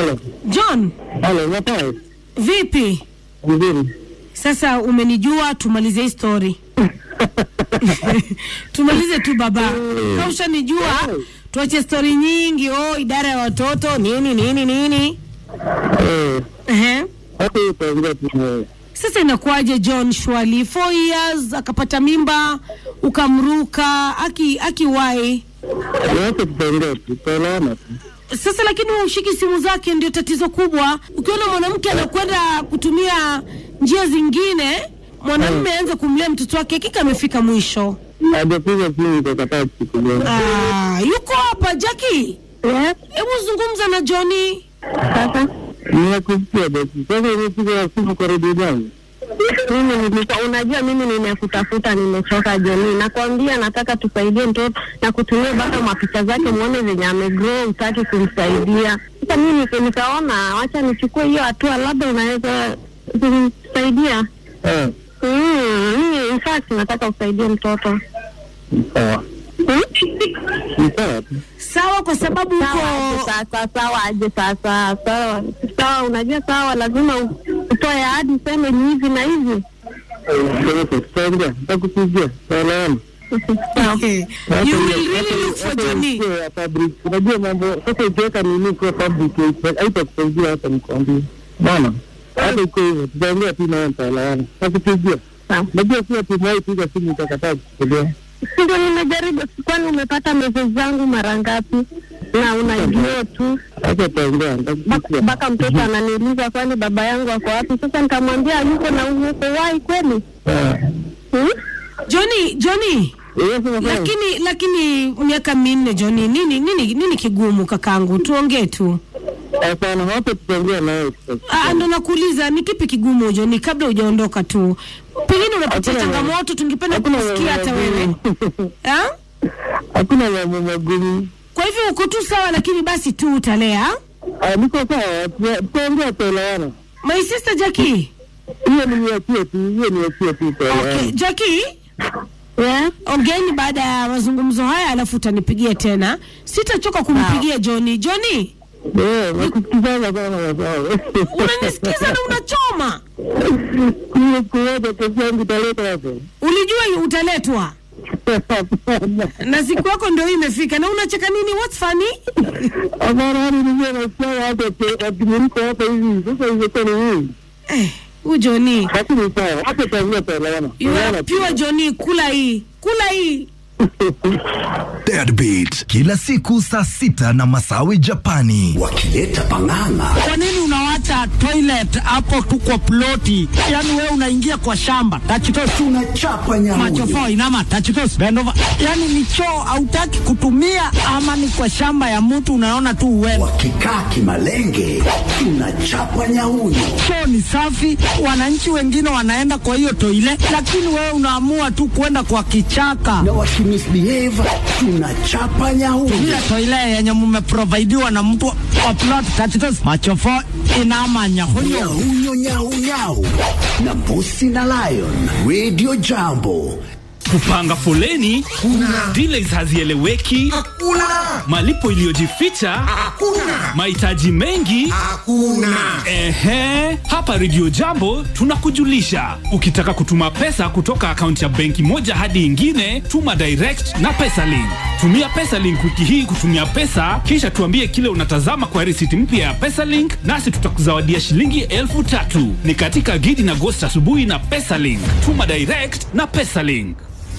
Halo. John, Halo, unatoa? vipi? Vizuri. Sasa umenijua, tumalize hii story. tumalize tu baba, kama ushanijua tuache stori nyingi. Oh, idara ya watoto nini nini nini. Eh, Ehe. hapo utaongea tu wewe. Sasa inakuwaje John Shwali, four years akapata mimba ukamruka aki akiwai Wacha tutaongea tu, tutaelewana tu. sasa, lakini wewe ushiki simu zake, ndio tatizo kubwa. Ukiona mwanamke anakwenda kutumia njia zingine, mwanamume aanze kumlea mtoto wake, hakika amefika mwisho. Hajapiga simu nikakataa kuchukulia. Ah, yuko hapa Jackie, Yes, hebu zungumza na Johnny. sasa Nimekusikia basi. Sasa umepiga simu kwa redio yangu. mimi nilikuwa, unajua mimi nimekutafuta, nimechoka Joni, nakwambia nataka tusaidie mtoto na kutumia mpaka mapicha zake muone venye amegrow, utaki kumsaidia. Sasa mimi nika- nikaona wacha nichukue hiyo hatua, labda unaweza kumsaidia. Eh, Mm, mimi in fact nataka usaidie mtoto ni sawa. Hmm? Ni sawa tu. Sawa, kwa sababu Sawa aje uko sasa, sawa aje sasa, sawa sawa, unajua sawa, lazima u- utoe ahadi, useme ni hivi na hivi. Sasa tutaongea, nitakupigia. Tutaelewana. Sawa. you will really look for Johnny. ya public. Unajua mambo sasa, ukiweka nini kwa public haitakusaidia hata nikwambie. Bana, hata iko hivyo, tutaongea tu nawe, nitaelewana. Nakupigia. Sawa. Najua pia tumewahi piga simu nikakataa kuchukulia. Si ndio nimejaribu, kwani umepata message zangu mara ngapi? Na unajua tu Acha tutaongea, nitakupigia. Bak- mpaka mtoto ananiuliza kwani baba yangu ako wapi? Sasa nikamwambia yuko na uko wai kweli. Eh. Hmm? Johnny, Johnny. Yes, unafanya. Lakini lakini miaka minne Johnny, nini nini nini kigumu kakangu? Tuongee tu. Hapana, hapo tutaongea nawe. Ah, ndo nakuuliza ni kipi kigumu Johnny, kabla hujaondoka tu. Pengine unapitia Hakuna- changamoto, tungependa Hakuna kusikia hata wewe. Ah? Hakuna mambo magumu. Kwa hivyo uko tu sawa, lakini basi tu utalea. Ah, Niko sawa, tuta- tutaongea, tutaelewana. My sister Jackie. Hiyo niachie tu, hiyo niachie tu, Okay, tutaelewana. Jackie. Yes. Ongeeni baada ya mazungumzo haya, alafu utanipigia tena. Sitachoka kumpigia Johnny. Johnny, Eh, nakusikizana sana sawa. unanisikiza na unachoma. Hiyo kuoja pesa yangu italeta hapo. Ulijua utaletwa Hapana. na siku yako ndio hii imefika, na unacheka nini? What's funny? Hapana, hadi nijue nasikia hata ati- ati niko hapa hivi. Sasa ingekuwa ni nini? Eh, huyu Johnny. Lakini sawa, hapo tutaongea, tutaelewana. You are Tutaelewana tu. pure Johnny, kula hii. Kula hii. Deadbeat kila siku saa sita na Masawi Japani wakileta pang'ang'a Kwa nini unawacha toilet hapo tu kwa ploti? Yaani wewe unaingia kwa shamba tachitos tunachapa nyamuyo machofo inama tachitos bend over. Yaani ni choo hautaki kutumia ama ni kwa shamba ya mtu unaona tu uende. wakikaa kimalenge tunachapa nyauyo Choo ni safi, wananchi wengine wanaenda kwa hiyo toilet, lakini wewe unaamua tu kwenda kwa kichaka. na wakimisbehave tunachapa nyauyo Ile toilet yenye mumeprovidiwa na mtu wa plot tachitos machofo inama nyahunyo. nyauyo nyaunyau na mbusi na lion radio jambo kupanga foleni kuna delays hazieleweki hakuna malipo iliyojificha hakuna mahitaji mengi hakuna ehe hapa redio jambo tunakujulisha ukitaka kutuma pesa kutoka akaunti ya benki moja hadi ingine tuma direct na pesalink tumia pesalink wiki hii kutumia pesa kisha tuambie kile unatazama kwa risiti mpya ya pesalink nasi tutakuzawadia shilingi elfu tatu ni katika gidi na gosti asubuhi na pesalink tuma direct na pesalink